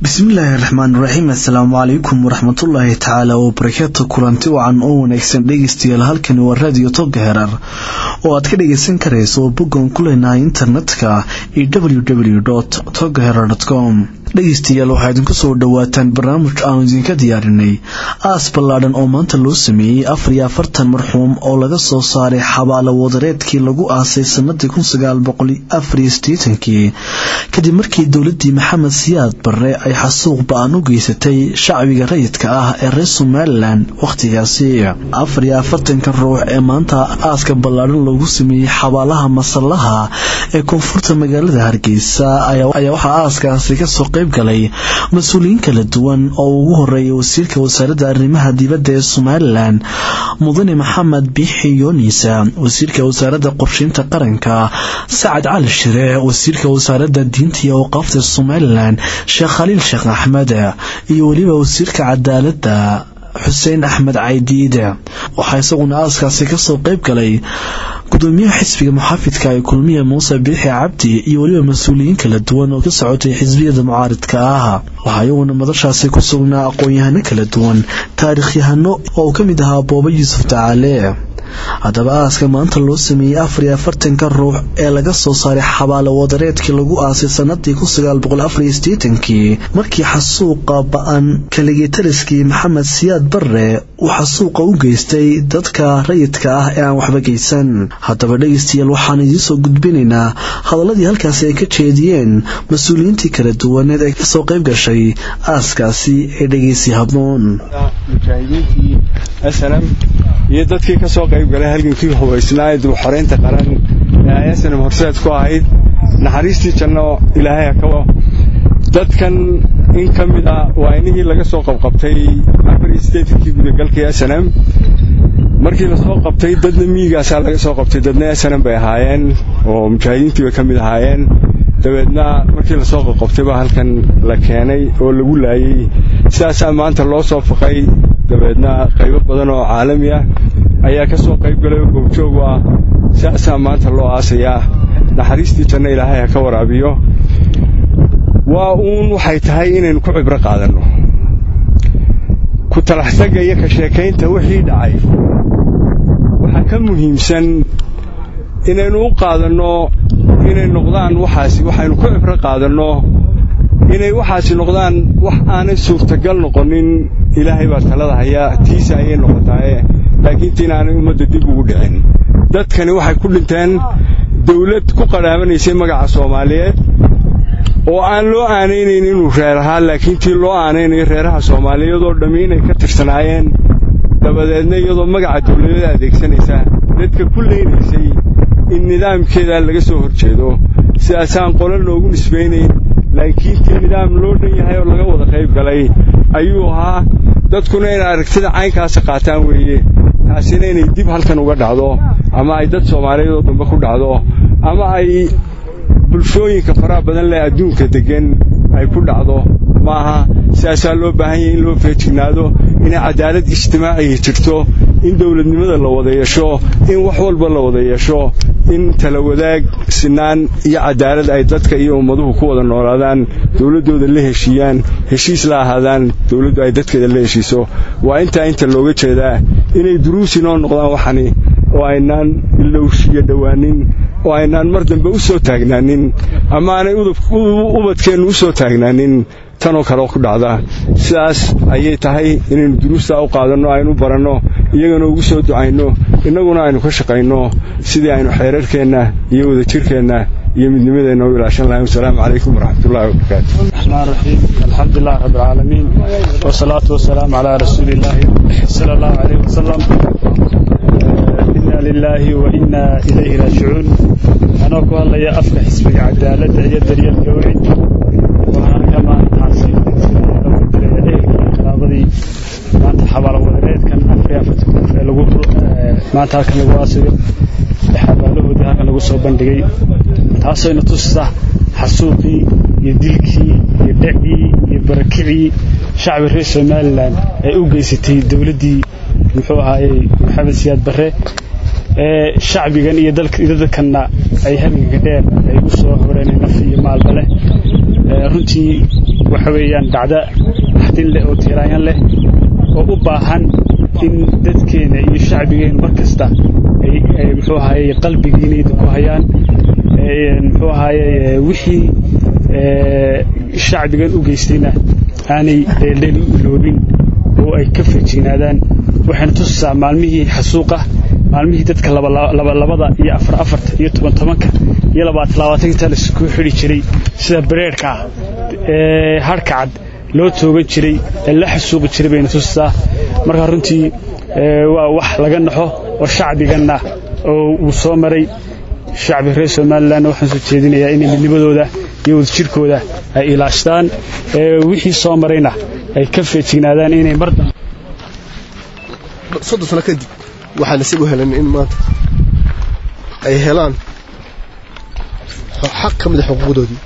bismillaahi raxmaan raxiim assalaamu calaykum waraxmatullaahi tacaala wabarakaatu kulanti wacan oo wanaagsan dhegeystayaal halkani waa raadiyo toga herar oo aad ka dhageysan karayso boggan ku leenahay internetka iyo w w toga herar com dhegeystayaal waxaa idinku soo dhowaataan barnaamij aanu idinka diyaarinay aas ballaadhan oo maanta loo sameeyey afar iyo afartan marxuum oo laga soo saaray xabaalo wadareedkii lagu aasay sanadii kun sagaal boqol afariyo sideetankii kadib markii dowladii maxamed siyaad barre ay xasuuq ba-an u geysatay shacbiga rayidka ah ee reer somalilan wakhtigaasi afar iyo afartanka ruux ee maanta aaska ballaadhan loogu sameeyey xabaalaha masallaha ee koonfurta magaalada hargeysa ayaa waxaa aaskaasi kasoo qayb galay mas-uuliyiin kala duwan oo ugu horeeyay wasiirka wasaaradda arrimaha dibadda ee somalilan mudane maxamed biixi yoonisa wasiirka wasaaradda qorsheynta qaranka sacad cali shire wasiirka wasaaradda diinta iyo awqaafta somalilan sheekh khaliil sheekh axmed iyo weliba wasiirka cadaaladda xuseen axmed caydiide waxaa isaguna aaskaasi kasoo qayb galay gudoomiyaha xisbiga muxaafidka ee kulmiya muuse biixi cabdi iyo weliba mas-uuliyiin kala duwan oo ka socotay xisbiyada mucaaridka ah waxaa iyaguna madashaasi ku sugnaa aqoon-yahano kala duwan taariikhyahano oo uu ka mid ahaa booba yuusuf tacaale haddaba aaska maanta loo sameeyey afar iyo afartanka ruux ee laga soo saaray xabaalo wadareedkii lagu aasay sanadii kun sagaal boqol afariyo sideetankii markii xasuuqa ba-an kaligitariskii maxamed siyaad barre uu xasuuqa u geystay dadka rayidka ah ee aan waxba geysan haddaba dhegeystayaal waxaan idiinsoo gudbinaynaa hadaladii halkaasi ay ka jeediyeen mas-uuliyiintii kala duwaneed ee kasoo qayb gashay aaskaasi ee dhegeysi habnoon iyo dadkii ka soo qayb galay halgankii hubaysnaa ee dibxoraynta qaran ee ayasanam horseed ku ahayd naxariistii janno ilaahay hakawa dadkan in ka mid ah waa inihii laga soo qabqabtay afariyo sideetankii gudagalkii asanam markii la soo qabtay dadna miyigaasaa laga soo qabtay dadna asanam bay ahaayeen oo mujaahidiintii bay ka mid ahaayeen dabeedna markii lasoo qabqabtay baa halkan la keenay oo lagu laayey sidaasaa maanta loo soo faqay dabeedna qaybo badan oo caalami ah ayaa ka soo qayb galay oo goobjoogu ah sidaasaa maanta loo aasayaa naxariistii janno ilaahay ha ka waraabiyo waa uun waxay tahay inaynu ku cibro qaadanno ku talaxsaga iyo ka sheekaynta wixii dhacay waxaa ka muhiimsan inaynu u qaadanno inay noqdaan waxaasi waxaynu ku cibro qaadanno inay waxaasi noqdaan wax aanay suurtagal noqonin ilaahay baa talada hayaa tiisa ayay noqotaaye laakiin tiin aanay ummadda dib ugu dhicin dadkani waxay ku dhinteen dawlad ku qadhaamanaysay magaca soomaaliyeed oo aan loo aanaynayn inuu reer ahaa laakiin tii loo aanaynayo reeraha soomaaliyeed oo dhammi inay ka tirsanaayeen dabadeedna iyadoo magaca dawladeeda adeegsanaysa dadka ku leynaysay in nidaamkeedaa laga soo hor jeedo sidaasaan qolo loogu nisbaynayn laakiin tii nidaam loo dhan yahay oo laga wada qayb galay ayuu ahaa dadkuna inay aragtida caynkaasa qaataan weeye taasina inay dib halkan uga dhacdo ama ay dad soomaaliyeed oo dambe ku dhacdo ama ay bulshooyinka faraha badan leh adduunka deggan ay ku dhacdo maaha sidaasaa loo baahan yahay in loo feejignaado inay cadaalad ijtimaaciya jirto in dawladnimada la wada yeesho in wax walba la wada yeesho in tala wadaag sinaan iyo cadaalad ay dadka iyo ummaduhu ku wada noolaadaan dawladdooda la heshiiyaan heshiis la ahaadaan dawladdu ay dadkeeda la heshiiso waa intaa inta looga jeedaa inay duruusi noo noqdaan waxani oo aynaan ilowshiyo dhowaanin oo aynaan mar dambe u soo taagnaanin ama aanay ubadkeennu u soo taagnaanin tanoo kale ku dhacda sidaas ayay tahay inaynu duruustaa u qaadanno aynu baranno iyagana ugu soo ducayno innaguna aynu ka shaqayno sidii aynu xeerarkeenna iyo wadajirkeenna iyo midnimadeenna u ilaashan lahayn wasalaamu calaykum waraxmatullahi wabarakaatu الرحمن الرحيم الحمد لله رب العالمين والصلاة والسلام على رسول الله صلى الله عليه وسلم إنا لله وإنا إليه راجعون أنا أقول لي أفك حسبك عدالة يدري الجوعد وأنا كما تحصي قرابدي maanta xabaalo wadareedkan afriya fatkuuf ee lagu maanta halkan lagu aasiyo xabaalahoodii halkan lagu soo bandhigay taasoo ina tusisa xasuuqii iyo dilkii iyo dhacii iyo barakicii shacbi reer somalilan ay u geysatay dowladdii muxuu ahaayey maxamed siyaad barre ee shacbigan iyo dadkanna ay haminka dheer ay u soo horeen naf iyo maalba leh runtii waxa weeyaan dhacda axdin leh oo tiiraanyan leh oo u baahan in dadkeena iyo shacbigeenu mar kasta ay muxuu ahaye qalbigiinayda ku hayaan muxuu ahaye wixii shacbigan u geystayna aanay dheeldheel u iloobin oo ay ka feejignaadaan waxayna tusisaa maalmihii xasuuqa maalmihii dadka labalabada iyo afar afarta iyo toban tobanka iyo labaatan labaatanka laisku xidhi jiray sida bareerhka ah ee harhka cad loo toogan jiray ee la xasuuqi jiray bayna tusisaa markaa runtii waa wax laga naxo oo shacbiganna oo uu soo maray shacbi reer somalilanna waxaan soo jeedinayaa inay midnimadooda iyo wadajirkooda ay ilaashtaan wixii soo marayna ay ka feejignaadaan inay mar soddon sano kadib waxaa nasiib u helan in maanta ay helaan xaq ka mid a xuquuqdoodii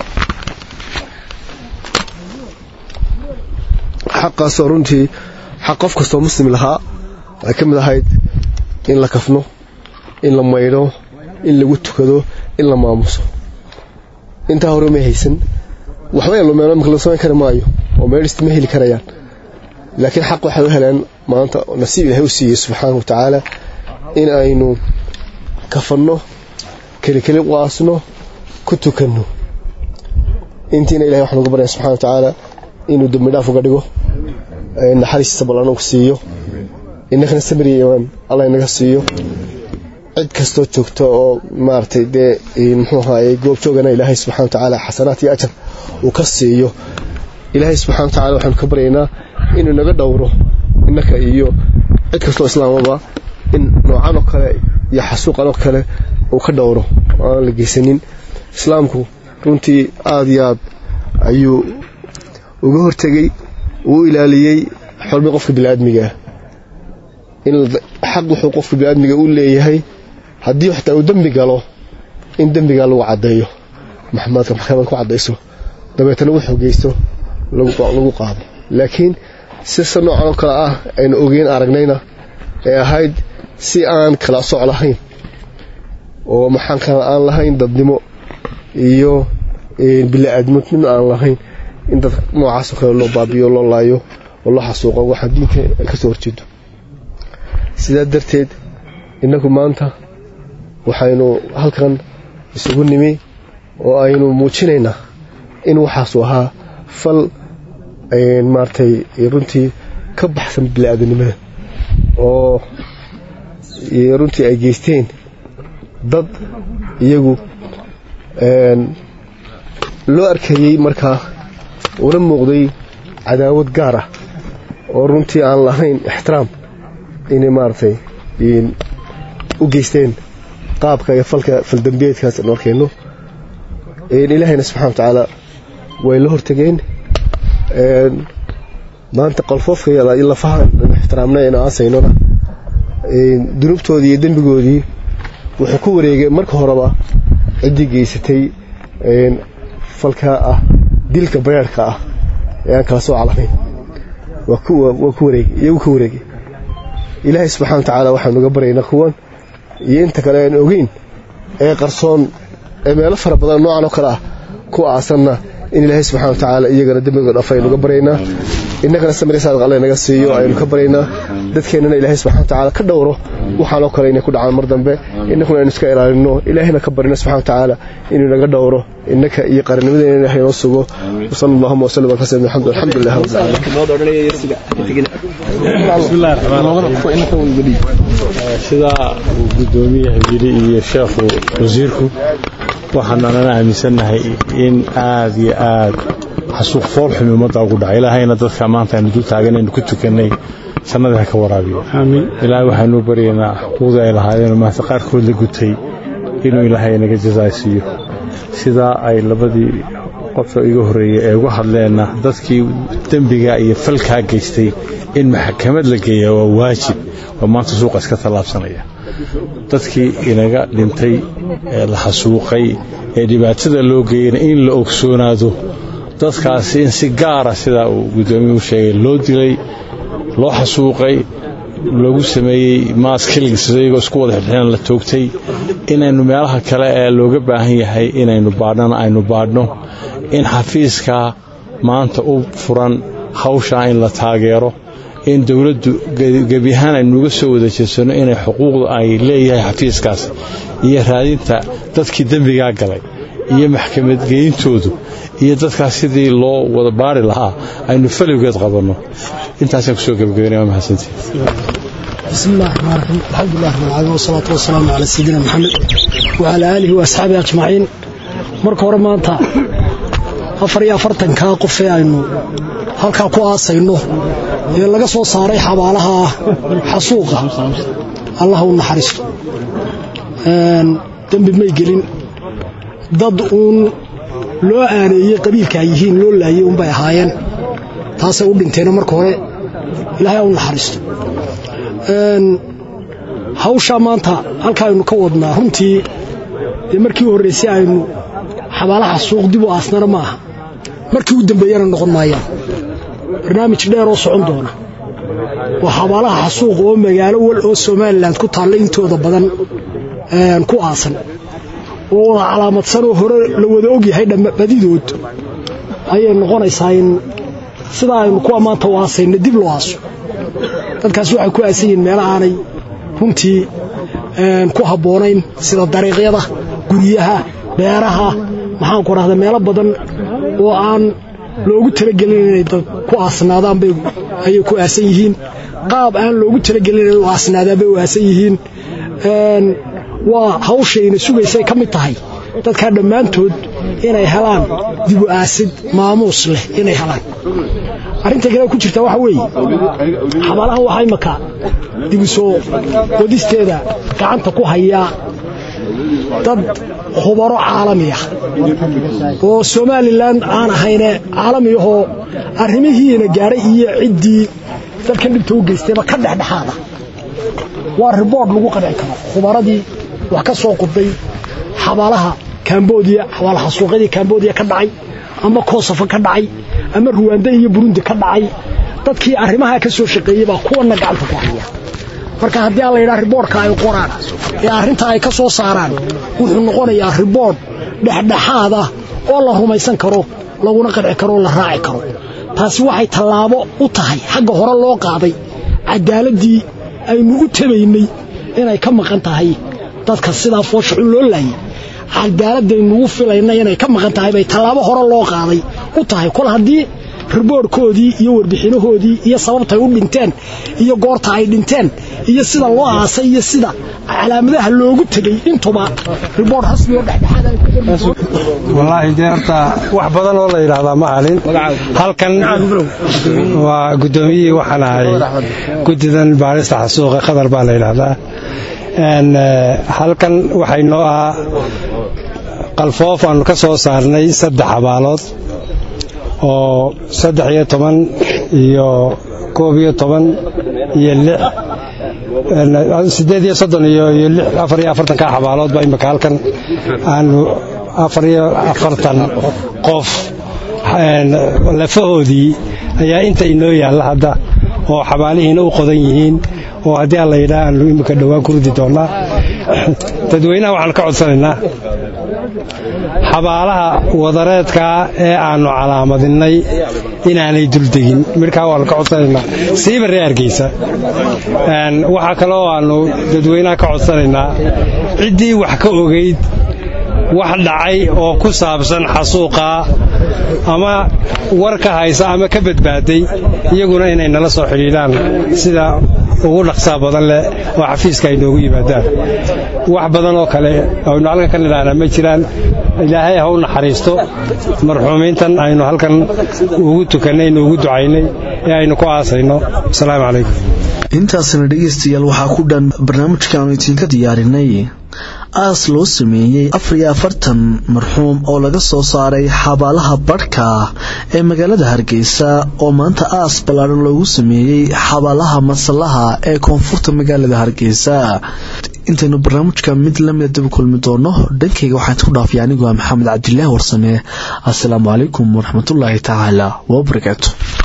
xaqaasoo runtii xaq qof kastoo muslim lahaa ay ka mid ahayd in la kafno in la maydho in lagu tukado in la maamuso intaa hore may haysan waxba lumeen imika la samayn kari maayo oo meedhista ma heli karayaan laakiin xaq waxay u heleen maanta nasiib ilaahay u siiyey subxaana wa tacaala in aynu kafanno kelikeli qaasno ku tukanno intiina ilahay waxaan uga baryaya subxana wa tacaala inuu dembi dhaaf uga dhigo naxariistiisa ballan ugu siiyo innakana samir iyo imaan allah inaga siiyo cid kastoo joogto oo maaragtay dee muxuu ahaaye goob joogana ilaahay subxana wa tacaala xasanaad iyo ajar uu ka siiyo ilaahay subxana wa tacala waxaanu ka baryaynaa inuu naga dhowro innaka iyo cid kastoo islaamaba in noocan oo kale iyo xasuuqan oo kale uu ka dhowro oo aan la geysanin islaamku runtii aada iyo aad ayuu uga hortegey uu ilaaliyey xormi qofka biniaadmigaah in xaq wuxuu qofka biniaadmiga u leeyahay haddii xataa uu dembi galo in dembigaa lagu caddeeyo maxamaadka maxkamad ku caddayso dabeetana wuxuu geysto lagu qaado laakiin sisa noocan oo kale ah aynu ogeyn aragnayna ee ahayd si aan kala soc lahayn oo maxaan kala aan lahayn dadnimo iyo bili-aadmodnimo aan lahayn in dad noocaasoo kale loo baabiyo loo laayo oo loo xasuuqo waxaa diinta ay ka soo horjeedo sidaa darteed innagu maanta waxaynu halkan isugu nimi oo aynu muujinaynaa in waxaasu ahaa fal maaragtay runtii ka baxsan bili-aadanimada oo runtii ay geysteen dad iyagu loo arkayey markaa una muuqday cadaawad gaar ah oo runtii aan lahayn ixtiraam inay maaragtay u geysteen qaabka iyo falka faldambiyeedkaas anu arkayno ilaahayna subxana wa tacaala way la hortageen maanta qalfoofka iyo lafaha ixtiraamna inu aasaynona dunuubtoodii iyo dembigoodii wuxuu ku wareegay marka horeba ciddii geysatay falkaa ah dilka bareerhka ah ee aan kala soo calanayn waa ku wareegay iyagu ka wareegay ilaahay subxana wa tacaala waxaanu uga baryaynaa kuwan iyo inta kale aan ogeyn ee qarsoon ee meelo fara badan noocan oo kale ah ku aasanna in ilaahay subxana wa tacaala iyagana dembiga dhafa aynu uga baryaynaa innagana samirisaad alle naga siiyo aynu ka baryaynaa dadkeennana ilaahay subxana wa tacaala ka dhowro waxaanoo kale inay ku dhacaan mar dambe innakuna aynu iska ilaalino ilaahayna ka barino subxana wa tacaala inuu naga dhowro innaka iyo qarannimadeena ilahay noo sugo wasala allahuma wasallam ala sayyidina maxamed alxamdulilah sidaa uu guddoomiyaha yidhi iyo sheekhu wasiirku waxaananana aaminsannahay in aad iyo aad xasuuq foolxumi ummadda ugu dhaca ilaahayna dadka maanta aynu dul taaganaynu ku tukannay jannadii ha ka waraabiyo ilaahay waxaynuu baryaynaa xuquuqdii ay lahaayeenoo maanta qaarkood la gutay inuu ilaahay naga jasaaysiiyo sidaa ay labadii qofka iga horreeyey ee uga hadleenna dadkii dembiga iyo falkaa geystay in maxkamad la geeya waa waajib oo maanta suuqa iska tallaabsanaya dadkii inaga dhintay ee la xasuuqay ee dhibaatada loo geeyana in la ogsoonaado dadkaasi in si gaara sidaa uu guddoomiyuhu sheegay loo dilay loo xasuuqay lagu sameeyey maas killings iyagoo isku wada xidhxidhan la toogtay inaynu meelaha kale ee looga baahan yahay inaynu baadhana aynu baadhno in xafiiska maanta u furan hawshaa in la taageero in dowladdu gebi ahaan aynuuga soo wada jeedsano inay xuquuqda ay leeyahay xafiiskaas iyo raadinta dadkii dembigaa galay iyo maxkamad geyntoodu iyo dadkaas sidii loo wada baari lahaa aynu falowgeed qabanno intaasaan kusoo gebagabanaya waa mahadsantii بسم الله الرحمن الرحيم الحمد لله رب العالمين والصلاة والسلام على سيدنا محمد وعلى آله وأصحابه أجمعين marka hore maanta afar iyo afartankaa qof ee aynu halkaa ku aasayno ee laga soo saaray xabaalaha xasuuqa allah u naxariisto dembi may gelin dad uun loo aaneeyey qabiilka ay yihiin loo laayey unbay ahaayeen taasay u dhinteeno marka hore ilaahay u naxariisto hawshaa maanta halka aynu ka wadnaa runtii dee markii u horraysay aynu xabaalaha suuq dib u aasnana ma aha markii u dambeeyana noqon maayaan barnaamij dheer oo socon doona waa xabaalaha xasuuq oo magaalo wal oo somalilan ku taalla intooda badan ku aasan oo wada calaamadsan oo hore la wada ogyahay badidood ayay noqonaysaa in sidaa aynu kuwa maanta u aasayna dib loo aaso dadkaas waxay ku aasan yihiin meelo aanay runtii ku habboonayn sida dariiqyada guryaha beeraha maxaanku rahda meelo badan oo aan loogu talagelin inay dad ku aasnaadaan bay ayay ku aasan yihiin qaab aan loogu talagelin inay u aasnaadaan bay u aasan yihiin waa hawshayna sugaysay ka mid tahay dadkaa dhammaantood inay helaan dibu aasid maamuus leh inay helaan arrinta kale ku jirta waxa weeye xabaalahan waxaa imaka dibu soo wadisteeda gacanta ku hayaa dad khubaro caalami ah oo somalilan aan ahayne caalami ahoo arrimihiina gaadhay iyo ciddii dadkan dhibta u geystayba ka dhexdhexaada waa riboort lagu qanci karo khubaradii wax ka soo qudbay xabaalaha kambodiya xabaalaha suuqyadii kambodiya ka dhacay ama kosofa ka dhacay ama ruwanda iyo burundi ka dhacay dadkii arrimaha ka soo shaqeeyey baa kuwanna gacanta ku haya marka haddii aan la yidhaha riboortka ay qoraan ee arrintaa ay ka soo saaraan wuxuu noqonayaa riboort dhexdhexaad ah oo la rumaysan karo laguna qanci karo oo la raaci karo taasi waxay tallaabo u tahay xagga hore loo qaaday caddaaladdii aynu u tabaynay inay ka maqan tahay dadka sidaa fooshaxun loo laayay cadaaladaynugu filayna inay ka maqan tahay bay tallaabo hore loo qaaday u tahay kol haddii riboorhkoodii iyo warbixinahoodii iyo sababtay u dhinteen iyo goorta ay dhinteen iyo sida loo aasay iyo sida calaamadaha loogu tegey intuba riboort rasmi oo wallaahi dee horta wax badan oo la yidhaahdaa ma halin halkan waa guddoomiyihii waxaan ahay guddidan baarista xasuuqa qadar baa la yidhaahdaa halkan waxay noo ahaa qalfoof aanu ka soo saarnay saddex xabaalood oo saddex iyo toban iyo koob iyo toban iyo lix siddeed iyo soddon iyo iyo lix afar iyo afartanka xabaaloodba imika halkan aanu afar iyo afartan qof lafahoodii ayaa inta inoo yaalla hadda oo xabaalihiina u qodan yihiin oo haddii aan la yidhaha aanu imika dhowaan ku ridi doonnaa dadweynaha waxaan ka codsanaynaa xabaalaha wadareedkaa ee aannu calaamadinnay inaanay duldegin midhkaa waannu ka codsanaynaa siiba ree argeysa waxaa kaloo aannu dadweynaha ka codsanaynaa ciddii wax ka ogayd wax dhacay oo ku saabsan xasuuqaa ama war ka haysa ama ka badbaaday iyaguna inay nala soo xidhiidhaan sida ugu dhaqsaa badan leh oo xafiiska ay noogu yimaadaan wax badan oo kale aynu halkan ka nidhahnaa ma jiraan ilaahay ha u naxariisto marxuumiintan aynu halkan ugu tukannay nuugu ducaynay ee aynu ku aasayno asalaamu calaykum intaasna dhegaystayaal waxaa ku dhan barnaamijkaanu idinka diyaarinay aas loo sameeyey afar iyo afartan marxuum oo laga soo saaray xabaalaha badhka ee magaalada hargeysa oo maanta aas ballaadhan loogu sameeyey xabaalaha masallaha ee koonfurta magaalada hargeysa intaynu barnaamijka mid lamida dib kulmi doono dhankayga waxaan isku dhaafay anigoo maxamed cabdilaahi warsame assalaamu calaykum waraxmatullaahi tacaala wabarakaatu